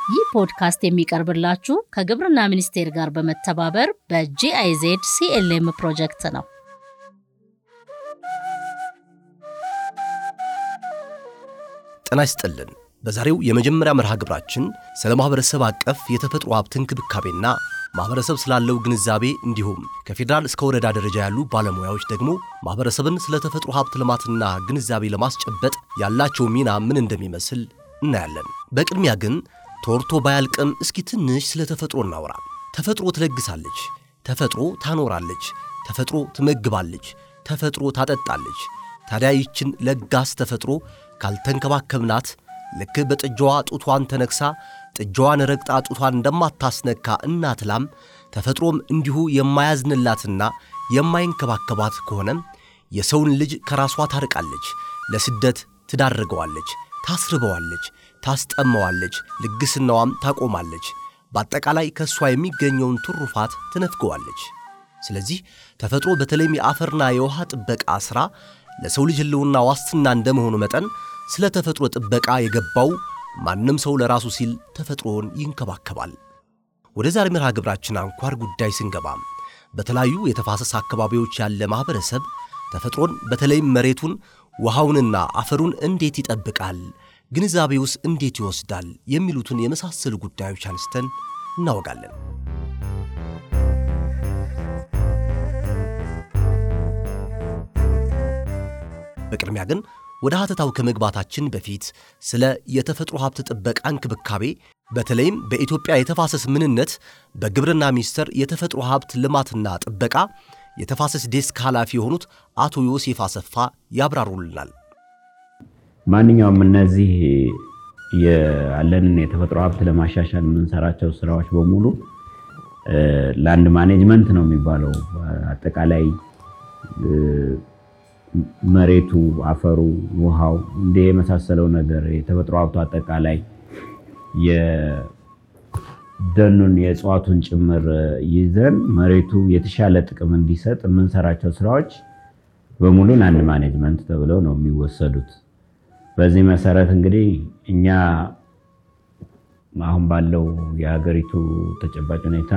ይህ ፖድካስት የሚቀርብላችሁ ከግብርና ሚኒስቴር ጋር በመተባበር በጂአይዜድ ሲኤልኤም ፕሮጀክት ነው። ጤና ይስጥልን። በዛሬው የመጀመሪያ መርሃ ግብራችን ስለ ማኅበረሰብ አቀፍ የተፈጥሮ ሀብት እንክብካቤና ማኅበረሰብ ስላለው ግንዛቤ እንዲሁም ከፌዴራል እስከ ወረዳ ደረጃ ያሉ ባለሙያዎች ደግሞ ማኅበረሰብን ስለ ተፈጥሮ ሀብት ልማትና ግንዛቤ ለማስጨበጥ ያላቸው ሚና ምን እንደሚመስል እናያለን። በቅድሚያ ግን ተወርቶ ባያልቅም እስኪ ትንሽ ስለ ተፈጥሮ እናውራ። ተፈጥሮ ትለግሳለች፣ ተፈጥሮ ታኖራለች፣ ተፈጥሮ ትመግባለች፣ ተፈጥሮ ታጠጣለች። ታዲያ ይችን ለጋስ ተፈጥሮ ካልተንከባከብናት ልክ በጥጃዋ ጡቷን ተነክሳ ጥጃዋን ረግጣ ጡቷን እንደማታስነካ እናት ላም ተፈጥሮም እንዲሁ የማያዝንላትና የማይንከባከባት ከሆነ የሰውን ልጅ ከራሷ ታርቃለች፣ ለስደት ትዳርገዋለች፣ ታስርበዋለች፣ ታስጠመዋለች፣ ልግስናዋም ታቆማለች። በአጠቃላይ ከእሷ የሚገኘውን ትሩፋት ትነፍገዋለች። ስለዚህ ተፈጥሮ በተለይም የአፈርና የውሃ ጥበቃ ሥራ ለሰው ልጅ ሕልውና ዋስትና እንደመሆኑ መጠን ስለ ተፈጥሮ ጥበቃ የገባው ማንም ሰው ለራሱ ሲል ተፈጥሮን ይንከባከባል። ወደ ዛሬ መርሃ ግብራችን አንኳር ጉዳይ ስንገባ በተለያዩ የተፋሰስ አካባቢዎች ያለ ማኅበረሰብ ተፈጥሮን በተለይም መሬቱን፣ ውሃውንና አፈሩን እንዴት ይጠብቃል፣ ግንዛቤውስ እንዴት ይወስዳል የሚሉትን የመሳሰሉ ጉዳዮች አንስተን እናወጋለን። በቅድሚያ ግን ወደ ሀተታው ከመግባታችን በፊት ስለ የተፈጥሮ ሀብት ጥበቃ እንክብካቤ በተለይም በኢትዮጵያ የተፋሰስ ምንነት በግብርና ሚኒስቴር የተፈጥሮ ሀብት ልማትና ጥበቃ የተፋሰስ ዴስክ ኃላፊ የሆኑት አቶ ዮሴፍ አሰፋ ያብራሩልናል። ማንኛውም እነዚህ ያለንን የተፈጥሮ ሀብት ለማሻሻል የምንሰራቸው ስራዎች በሙሉ ላንድ ማኔጅመንት ነው የሚባለው። አጠቃላይ መሬቱ፣ አፈሩ፣ ውሃው እንዲህ የመሳሰለው ነገር የተፈጥሮ ሀብቱ አጠቃላይ የደኑን የእጽዋቱን ጭምር ይዘን መሬቱ የተሻለ ጥቅም እንዲሰጥ የምንሰራቸው ስራዎች በሙሉ ላንድ ማኔጅመንት ተብለው ነው የሚወሰዱት። በዚህ መሰረት እንግዲህ እኛ አሁን ባለው የሀገሪቱ ተጨባጭ ሁኔታ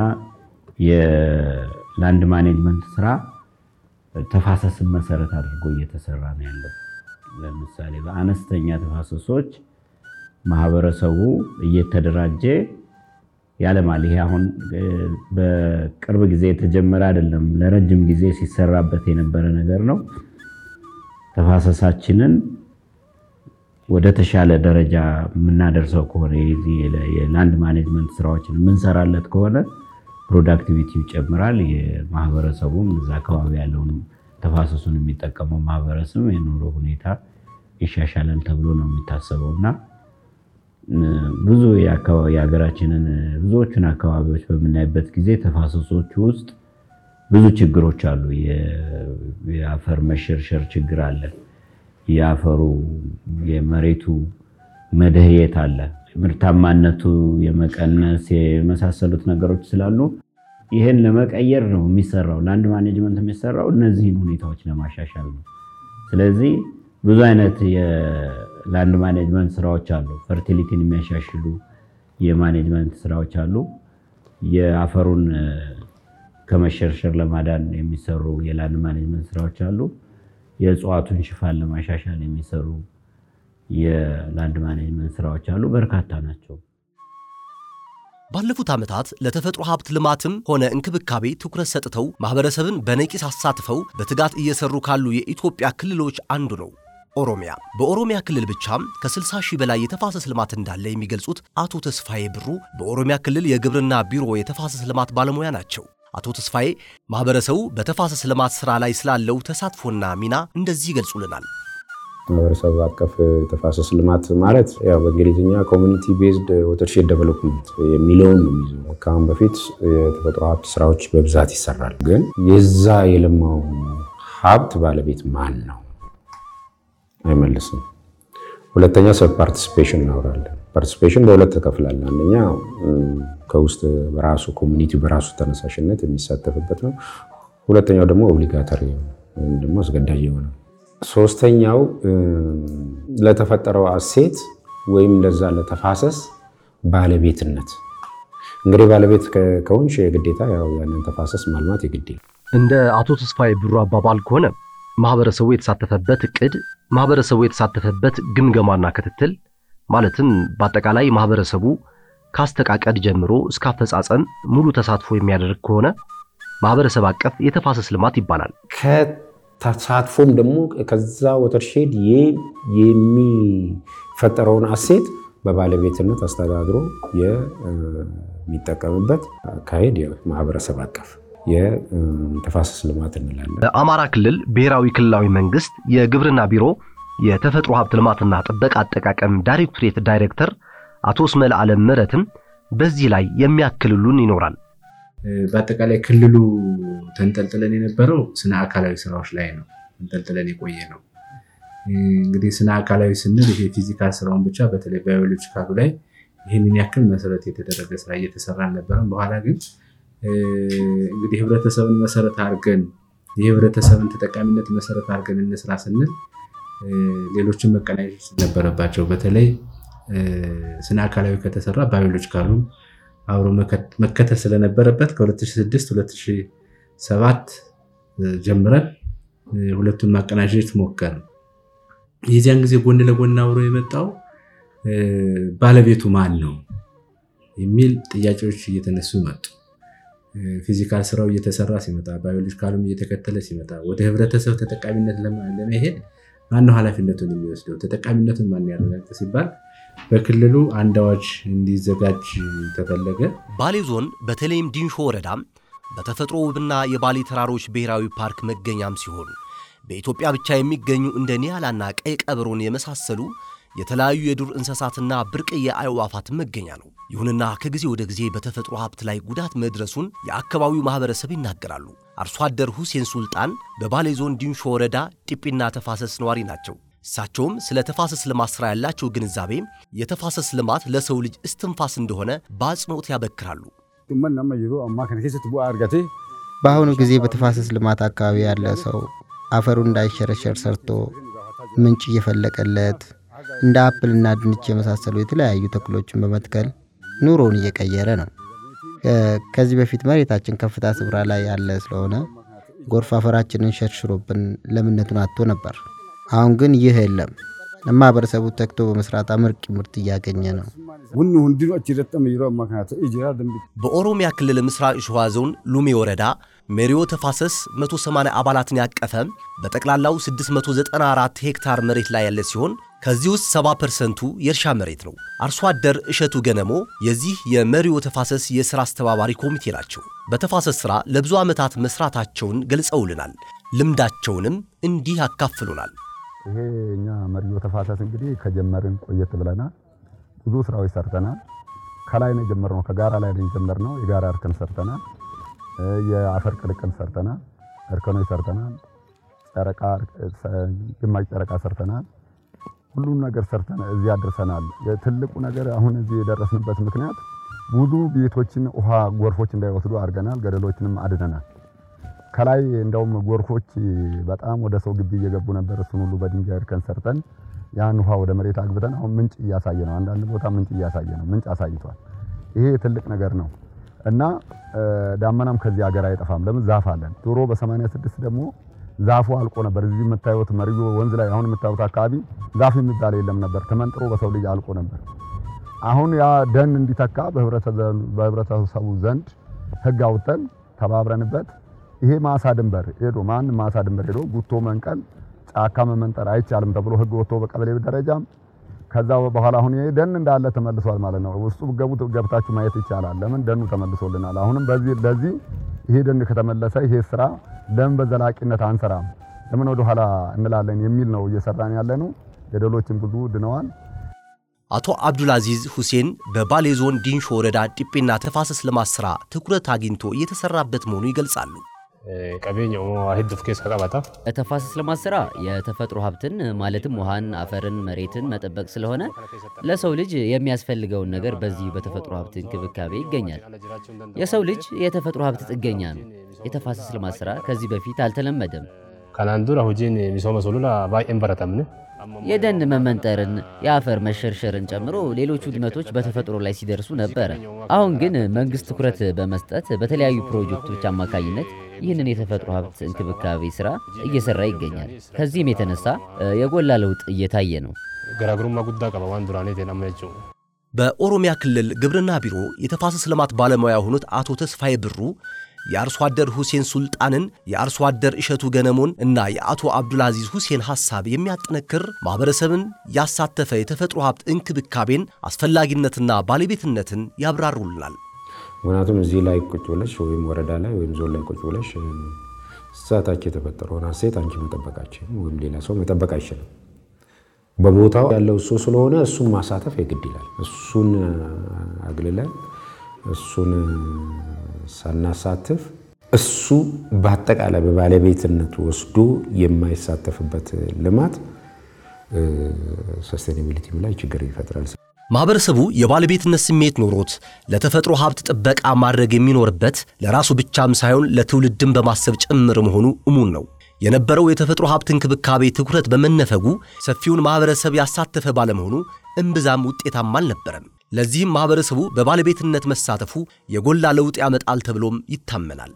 የላንድ ማኔጅመንት ስራ ተፋሰስን መሰረት አድርጎ እየተሰራ ነው ያለው። ለምሳሌ በአነስተኛ ተፋሰሶች ማህበረሰቡ እየተደራጀ ያለማል። ይሄ አሁን በቅርብ ጊዜ የተጀመረ አይደለም፣ ለረጅም ጊዜ ሲሰራበት የነበረ ነገር ነው። ተፋሰሳችንን ወደ ተሻለ ደረጃ የምናደርሰው ከሆነ የላንድ ማኔጅመንት ስራዎችን የምንሰራለት ከሆነ ፕሮዳክቲቪቲው ይጨምራል። የማህበረሰቡም እዛ አካባቢ ያለውን ተፋሰሱን የሚጠቀመው ማህበረሰብ የኑሮ ሁኔታ ይሻሻላል ተብሎ ነው የሚታሰበው እና ብዙ የሀገራችንን ብዙዎቹን አካባቢዎች በምናይበት ጊዜ ተፋሰሶቹ ውስጥ ብዙ ችግሮች አሉ። የአፈር መሸርሸር ችግር አለ። የአፈሩ የመሬቱ መደህየት አለ። ምርታማነቱ የመቀነስ የመሳሰሉት ነገሮች ስላሉ ይህን ለመቀየር ነው የሚሰራው። ላንድ ማኔጅመንት የሚሰራው እነዚህን ሁኔታዎች ለማሻሻል ነው። ስለዚህ ብዙ አይነት የላንድ ማኔጅመንት ስራዎች አሉ። ፈርቲሊቲን የሚያሻሽሉ የማኔጅመንት ስራዎች አሉ። የአፈሩን ከመሸርሸር ለማዳን የሚሰሩ የላንድ ማኔጅመንት ስራዎች አሉ። የእጽዋቱን ሽፋን ለማሻሻል የሚሰሩ የላንድ ማኔጅመንት ስራዎች አሉ። በርካታ ናቸው። ባለፉት ዓመታት ለተፈጥሮ ሀብት ልማትም ሆነ እንክብካቤ ትኩረት ሰጥተው ማኅበረሰብን በነቂስ አሳትፈው በትጋት እየሰሩ ካሉ የኢትዮጵያ ክልሎች አንዱ ነው ኦሮሚያ። በኦሮሚያ ክልል ብቻም ከ60 ሺህ በላይ የተፋሰስ ልማት እንዳለ የሚገልጹት አቶ ተስፋዬ ብሩ በኦሮሚያ ክልል የግብርና ቢሮ የተፋሰስ ልማት ባለሙያ ናቸው። አቶ ተስፋዬ ማኅበረሰቡ በተፋሰስ ልማት ሥራ ላይ ስላለው ተሳትፎና ሚና እንደዚህ ይገልጹልናል። ማህበረሰብ አቀፍ ተፋሰስ ልማት ማለት ያው በእንግሊዝኛ ኮሚኒቲ ቤዝድ ወተርሼድ ዴቨሎፕመንት የሚለውን ነው የሚይዘው። ከአሁን በፊት የተፈጥሮ ሀብት ስራዎች በብዛት ይሰራል። ግን የዛ የለማው ሀብት ባለቤት ማን ነው? አይመልስም። ሁለተኛ ሰብ ፓርቲሲፔሽን እናወራለን። ፓርቲሲፔሽን በሁለት ተከፍላለን። አንደኛ ከውስጥ በራሱ ኮሚኒቲ በራሱ ተነሳሽነት የሚሳተፍበት ነው። ሁለተኛው ደግሞ ኦብሊጋተሪ ወይም ደግሞ አስገዳጅ የሆነ ሶስተኛው ለተፈጠረው አሴት ወይም ለዛ ለተፋሰስ ባለቤትነት እንግዲህ ባለቤት ከሆንሽ የግዴታ ያው ያንን ተፋሰስ ማልማት የግድ እንደ አቶ ተስፋዬ ብሩ አባባል ከሆነ ማህበረሰቡ የተሳተፈበት እቅድ፣ ማህበረሰቡ የተሳተፈበት ግምገማና ክትትል ማለትም በአጠቃላይ ማህበረሰቡ ካስተቃቀድ ጀምሮ እስከ አፈጻጸም ሙሉ ተሳትፎ የሚያደርግ ከሆነ ማህበረሰብ አቀፍ የተፋሰስ ልማት ይባላል። ከተሳትፎም ደግሞ ከዛ ወተርሼድ የሚፈጠረውን አሴት በባለቤትነት አስተዳድሮ የሚጠቀምበት አካሄድ ማህበረሰብ አቀፍ የተፋሰስ ልማት እንላለን። በአማራ ክልል ብሔራዊ ክልላዊ መንግስት የግብርና ቢሮ የተፈጥሮ ሀብት ልማትና ጥበቃ አጠቃቀም ዳይሬክቶሬት ዳይሬክተር አቶ እስመል አለም ምረትም በዚህ ላይ የሚያክልሉን ይኖራል። በአጠቃላይ ክልሉ ተንጠልጥለን የነበረው ስነ አካላዊ ስራዎች ላይ ነው ተንጠልጥለን የቆየ ነው። እንግዲህ ስነ አካላዊ ስንል ይሄ ፊዚካል ስራውን ብቻ በተለይ ባዮሎጂካሉ ላይ ይህንን ያክል መሰረት የተደረገ ስራ እየተሰራ አልነበረም። በኋላ ግን እንግዲህ ህብረተሰብን መሰረት አድርገን የህብረተሰብን ተጠቃሚነት መሰረት አድርገን እንስራ ስንል ሌሎችን መቀናኘት ነበረባቸው። በተለይ ስነ አካላዊ ከተሰራ ባዮሎጂካሉ አብሮ መከተል ስለነበረበት ከ2006 2007 ጀምረን ሁለቱን ማቀናጀት ሞከርን። የዚያን ጊዜ ጎን ለጎን አብሮ የመጣው ባለቤቱ ማን ነው የሚል ጥያቄዎች እየተነሱ መጡ። ፊዚካል ስራው እየተሰራ ሲመጣ፣ ባዮሎጂካሉም እየተከተለ ሲመጣ ወደ ህብረተሰብ ተጠቃሚነት ለመሄድ ማነው ኃላፊነቱን የሚወስደው? ተጠቃሚነቱን ማን ያረጋግጥ ሲባል በክልሉ አንድ አዋጅ እንዲዘጋጅ ተፈለገ። ባሌ ዞን በተለይም ዲንሾ ወረዳም በተፈጥሮ ውብና የባሌ ተራሮች ብሔራዊ ፓርክ መገኛም ሲሆን በኢትዮጵያ ብቻ የሚገኙ እንደ ኒያላና ቀይ ቀበሮን የመሳሰሉ የተለያዩ የዱር እንስሳትና ብርቅዬ አዕዋፋት መገኛ ነው። ይሁንና ከጊዜ ወደ ጊዜ በተፈጥሮ ሀብት ላይ ጉዳት መድረሱን የአካባቢው ማህበረሰብ ይናገራሉ። አርሶ አደር ሁሴን ሱልጣን በባሌ ዞን ዲንሾ ወረዳ ጢጲና ተፋሰስ ነዋሪ ናቸው። እሳቸውም ስለ ተፋሰስ ልማት ሥራ ያላቸው ግንዛቤ የተፋሰስ ልማት ለሰው ልጅ እስትንፋስ እንደሆነ በአጽንኦት ያበክራሉ። በአሁኑ ጊዜ በተፋሰስ ልማት አካባቢ ያለ ሰው አፈሩ እንዳይሸረሸር ሰርቶ ምንጭ እየፈለቀለት እንደ አፕልና ድንች የመሳሰሉ የተለያዩ ተክሎችን በመትከል ኑሮውን እየቀየረ ነው። ከዚህ በፊት መሬታችን ከፍታ ስፍራ ላይ ያለ ስለሆነ ጎርፍ አፈራችንን ሸርሽሮብን ለምነቱን አጥቶ ነበር። አሁን ግን ይህ የለም። ማህበረሰቡ ተግቶ በመስራት አመርቂ ምርት እያገኘ ነው። በኦሮሚያ ክልል ምስራቅ ሸዋ ዞን ሉሜ ወረዳ ሜሪዮ ተፋሰስ 180 አባላትን ያቀፈ በጠቅላላው 694 ሄክታር መሬት ላይ ያለ ሲሆን ከዚህ ውስጥ 70 ፐርሰንቱ የእርሻ መሬት ነው። አርሶ አደር እሸቱ ገነሞ የዚህ የመሪዮ ተፋሰስ የሥራ አስተባባሪ ኮሚቴ ናቸው። በተፋሰስ ሥራ ለብዙ ዓመታት መስራታቸውን ገልጸውልናል። ልምዳቸውንም እንዲህ ያካፍሉናል። ይሄ እኛ መሪዮ ተፋሰስ እንግዲህ ከጀመርን ቆየት ብለናል። ብዙ ስራዎች ሰርተናል። ከላይ ነው የጀመርነው፣ ከጋራ ላይ ነው የጀመርነው። የጋራ እርከን ሰርተናል። የአፈር ቅልቅል ሰርተናል። እርከኖች ሰርተናል። ጨረቃ፣ ግማሽ ጨረቃ ሰርተናል። ሁሉም ነገር ሰርተን እዚህ አድርሰናል። ትልቁ ነገር አሁን እዚህ የደረስንበት ምክንያት ብዙ ቤቶችን ውሃ ጎርፎች እንዳይወስዱ አድርገናል። ገደሎችንም አድነናል። ከላይ እንደውም ጎርፎች በጣም ወደ ሰው ግቢ እየገቡ ነበር። እሱን ሁሉ በድንጋይ እርከን ሰርተን ያን ውሃ ወደ መሬት አግብተን አሁን ምንጭ እያሳየ ነው። አንዳንድ ቦታ ምንጭ እያሳየ ነው። ምንጭ አሳይቷል። ይሄ ትልቅ ነገር ነው እና ዳመናም ከዚህ ሀገር አይጠፋም። ለምን ዛፍ አለን። ድሮ በ86 ደግሞ ዛፉ አልቆ ነበር። እዚህ የምታዩት መሪዮ ወንዝ ላይ አሁን የምታዩት አካባቢ ዛፍ የሚባል የለም ነበር። ተመንጥሮ በሰው ልጅ አልቆ ነበር። አሁን ያ ደን እንዲተካ በህብረተሰቡ ዘንድ ህግ አውጥተን ተባብረንበት ይሄ ማሳ ድንበር ሄዶ ማን ማሳ ድንበር ሄዶ ጉቶ መንቀል ጫካ መመንጠር አይቻልም ተብሎ ህግ ወጥቶ በቀበሌ ደረጃም ከዛ በኋላ አሁን ይሄ ደን እንዳለ ተመልሷል ማለት ነው። ውስጡ ገቡ ገብታችሁ ማየት ይቻላል። ለምን ደኑ ተመልሶልናል። አሁንም በዚህ ለዚህ ይሄ ደን ከተመለሰ ይሄ ስራ ለምን በዘላቂነት አንሰራም? ለምን ወደ ኋላ እንላለን የሚል ነው እየሰራን ያለ ነው። ገደሎችን ብዙ ድነዋል። አቶ አብዱልአዚዝ ሁሴን በባሌ ዞን ዲንሾ ወረዳ ጢጴና ተፋሰስ ልማት ሥራ ትኩረት አግኝቶ እየተሰራበት መሆኑ ይገልጻሉ። ቀቤኛ ሄዱፍ ኬስ ቀባታ ተፋሰስ ልማት ስራ የተፈጥሮ ሀብትን ማለትም ውሃን፣ አፈርን፣ መሬትን መጠበቅ ስለሆነ ለሰው ልጅ የሚያስፈልገውን ነገር በዚህ በተፈጥሮ ሀብት እንክብካቤ ይገኛል። የሰው ልጅ የተፈጥሮ ሀብት ጥገኛ ነው። የተፋሰስ ልማት ስራ ከዚህ በፊት አልተለመደም። ከናን ዱራ ሁጂን ሚሶመ ሱሉላ ባይኤን በረተምን የደን መመንጠርን፣ የአፈር መሸርሸርን ጨምሮ ሌሎች ውድመቶች በተፈጥሮ ላይ ሲደርሱ ነበረ። አሁን ግን መንግስት ትኩረት በመስጠት በተለያዩ ፕሮጀክቶች አማካኝነት ይህንን የተፈጥሮ ሀብት እንክብካቤ ስራ እየሰራ ይገኛል። ከዚህም የተነሳ የጎላ ለውጥ እየታየ ነው። ገራግሩማ ጉዳ ቀባ ዋን ዱራኔ ቴናመቹ በኦሮሚያ ክልል ግብርና ቢሮ የተፋሰስ ልማት ባለሙያ የሆኑት አቶ ተስፋዬ ብሩ የአርሶ አደር ሁሴን ሱልጣንን የአርሶ አደር እሸቱ ገነሞን እና የአቶ አብዱልአዚዝ ሁሴን ሐሳብ የሚያጠነክር ማኅበረሰብን ያሳተፈ የተፈጥሮ ሀብት እንክብካቤን አስፈላጊነትና ባለቤትነትን ያብራሩልናል። ምክንያቱም እዚህ ላይ ቁጭ ብለሽ ወይም ወረዳ ላይ ወይም ዞን ላይ ቁጭ ብለሽ እሳታች የተፈጠረውን ሀሴት አንቺ መጠበቃችን ወይም ሌላ ሰው መጠበቅ አይችልም። በቦታው ያለው እሱ ስለሆነ እሱን ማሳተፍ የግድ ይላል። እሱን አግልለን እሱን ሳናሳትፍ እሱ በአጠቃላይ በባለቤትነት ወስዶ የማይሳተፍበት ልማት ሰስቴናቢሊቲ ላይ ችግር ይፈጥራል። ማኅበረሰቡ የባለቤትነት ስሜት ኖሮት ለተፈጥሮ ሀብት ጥበቃ ማድረግ የሚኖርበት ለራሱ ብቻም ሳይሆን ለትውልድም በማሰብ ጭምር መሆኑ እሙን ነው። የነበረው የተፈጥሮ ሀብት እንክብካቤ ትኩረት በመነፈጉ ሰፊውን ማኅበረሰብ ያሳተፈ ባለመሆኑ እምብዛም ውጤታማ አልነበረም። ለዚህም ማኅበረሰቡ በባለቤትነት መሳተፉ የጎላ ለውጥ ያመጣል ተብሎም ይታመናል።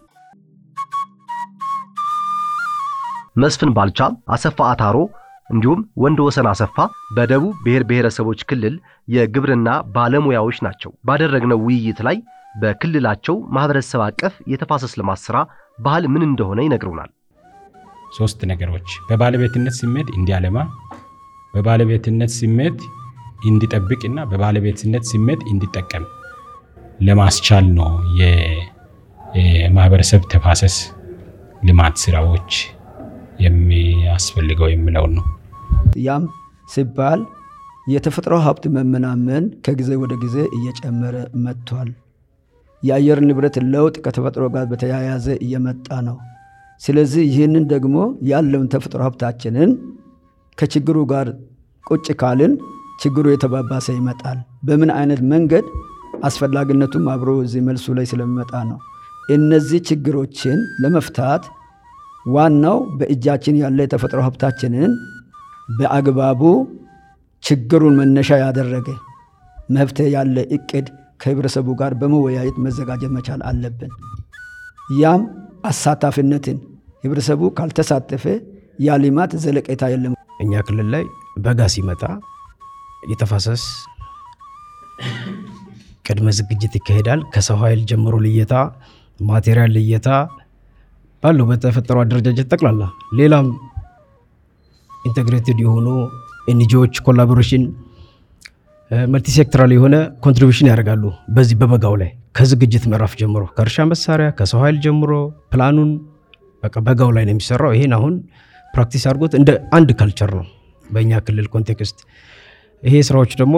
መስፍን ባልቻ፣ አሰፋ አታሮ እንዲሁም ወንድ ወሰን አሰፋ በደቡብ ብሔር ብሔረሰቦች ክልል የግብርና ባለሙያዎች ናቸው። ባደረግነው ውይይት ላይ በክልላቸው ማኅበረሰብ አቀፍ የተፋሰስ ልማት ሥራ ባህል ምን እንደሆነ ይነግሩናል። ሶስት ነገሮች በባለቤትነት ስሜት እንዲያለማ፣ በባለቤትነት ስሜት እንዲጠብቅና በባለቤትነት ስሜት እንዲጠቀም ለማስቻል ነው የማህበረሰብ ተፋሰስ ልማት ስራዎች የሚያስፈልገው የሚለውን ነው። ያም ሲባል የተፈጥሮ ሀብት መመናመን ከጊዜ ወደ ጊዜ እየጨመረ መጥቷል። የአየር ንብረት ለውጥ ከተፈጥሮ ጋር በተያያዘ እየመጣ ነው። ስለዚህ ይህንን ደግሞ ያለውን ተፈጥሮ ሀብታችንን ከችግሩ ጋር ቁጭ ካልን ችግሩ የተባባሰ ይመጣል። በምን አይነት መንገድ አስፈላጊነቱም አብሮ እዚህ መልሱ ላይ ስለሚመጣ ነው። እነዚህ ችግሮችን ለመፍታት ዋናው በእጃችን ያለ የተፈጥሮ ሀብታችንን በአግባቡ ችግሩን መነሻ ያደረገ መፍትሄ ያለ እቅድ ከህብረተሰቡ ጋር በመወያየት መዘጋጀት መቻል አለብን። ያም አሳታፊነትን ህብረተሰቡ ካልተሳተፈ ያ ልማት ዘለቄታ የለም። እኛ ክልል ላይ በጋ ሲመጣ የተፋሰስ ቅድመ ዝግጅት ይካሄዳል። ከሰው ኃይል ጀምሮ ልየታ፣ ማቴሪያል ልየታ ባለው በተፈጠረው አደረጃጀት ጠቅላላ ሌላም ኢንቴግሬትድ የሆኑ ኤንጂዎች ኮላቦሬሽን መልቲ ሴክተራል የሆነ ኮንትሪቢሽን ያደርጋሉ። በዚህ በበጋው ላይ ከዝግጅት ምዕራፍ ጀምሮ ከእርሻ መሳሪያ ከሰው ኃይል ጀምሮ ፕላኑን በቃ በጋው ላይ ነው የሚሰራው። ይሄን አሁን ፕራክቲስ አድርጎት እንደ አንድ ካልቸር ነው በእኛ ክልል ኮንቴክስት። ይሄ ስራዎች ደግሞ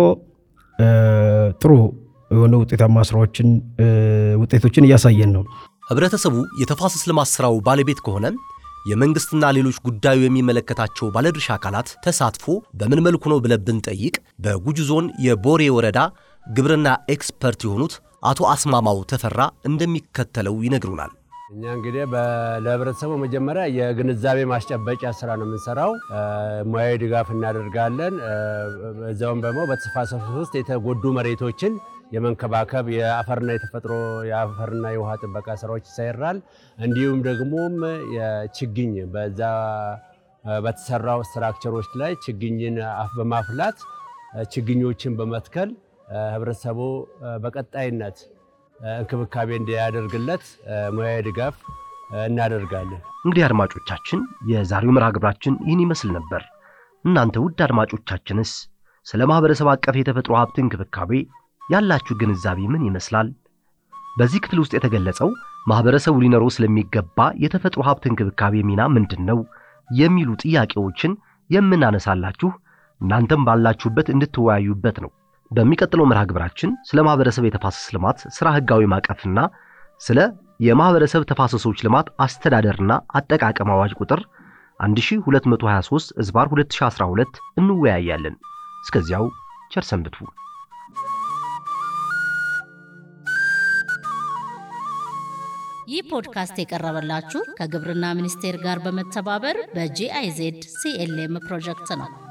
ጥሩ የሆነ ውጤታማ ስራዎችን ውጤቶችን እያሳየን ነው። ህብረተሰቡ የተፋሰስ ልማት ሥራው ባለቤት ከሆነ የመንግሥትና ሌሎች ጉዳዩ የሚመለከታቸው ባለድርሻ አካላት ተሳትፎ በምን መልኩ ነው ብለን ብንጠይቅ በጉጂ ዞን የቦሬ ወረዳ ግብርና ኤክስፐርት የሆኑት አቶ አስማማው ተፈራ እንደሚከተለው ይነግሩናል። እኛ እንግዲህ ለህብረተሰቡ መጀመሪያ የግንዛቤ ማስጨበጫ ስራ ነው የምንሰራው። ሙያዊ ድጋፍ እናደርጋለን። እዚያውም ደግሞ በተፋሰሱ ውስጥ የተጎዱ መሬቶችን የመንከባከብ የአፈርና የተፈጥሮ የአፈርና የውሃ ጥበቃ ስራዎች ይሰራል። እንዲሁም ደግሞም የችግኝ በዛ በተሰራው ስትራክቸሮች ላይ ችግኝን በማፍላት ችግኞችን በመትከል ህብረተሰቡ በቀጣይነት እንክብካቤ እንዲያደርግለት ሙያዊ ድጋፍ እናደርጋለን። እንግዲህ አድማጮቻችን፣ የዛሬው መርሃ ግብራችን ይህን ይመስል ነበር። እናንተ ውድ አድማጮቻችንስ ስለ ማኅበረሰብ አቀፍ የተፈጥሮ ሀብት እንክብካቤ ያላችሁ ግንዛቤ ምን ይመስላል? በዚህ ክፍል ውስጥ የተገለጸው ማኅበረሰቡ ሊኖረው ስለሚገባ የተፈጥሮ ሀብት እንክብካቤ ሚና ምንድን ነው የሚሉ ጥያቄዎችን የምናነሳላችሁ እናንተም ባላችሁበት እንድትወያዩበት ነው። በሚቀጥለው መርሃ ግብራችን ስለ ማኅበረሰብ የተፋሰስ ልማት ሥራ ሕጋዊ ማዕቀፍና ስለ የማኅበረሰብ ተፋሰሶች ልማት አስተዳደርና አጠቃቀም አዋጅ ቁጥር 1223 እዝባር 2012 እንወያያለን። እስከዚያው ቸር ሰንብቱ። ይህ ፖድካስት የቀረበላችሁ ከግብርና ሚኒስቴር ጋር በመተባበር በጂአይዜድ ሲኤልኤም ፕሮጀክት ነው።